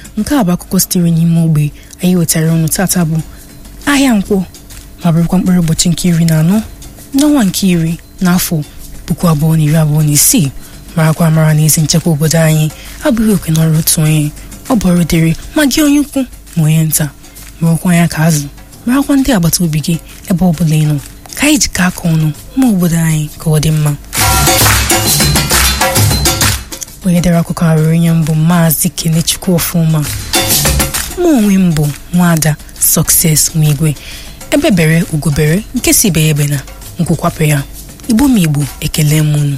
nke a bụ akụkọ sitere n'ime ogbe anyị wetara ọnụ tata bụ ahịa nkwọ ma bụrụkwa mkpụrụ ụbọchị nke iri na anọ n'ọnwa nke iri n'afọ puku abụọ na iri abụọ na isii marakwa amara na ezi nchekwa obodo anyị abụghị oke n'ọrụ otu onye ọ bụ ọrụ dịrị ma gị onye ukwu ma onye nta mụrụkwa ya ka azụ marakwa ndị agbata obi gị ebe ọ bụla ị nọ ka anyị jikọ aka ọnụ ma obodo anyị ka ọ dị mma onye dere akụkọ arụrụ nye mbụ maazị kenechukwu ọfụma mụ onwe m bụ nwaada sọkses nwigwe ebe bere ugobere nke si be ebe na nkwụkwapụ ya igbo m igbo ekele m unu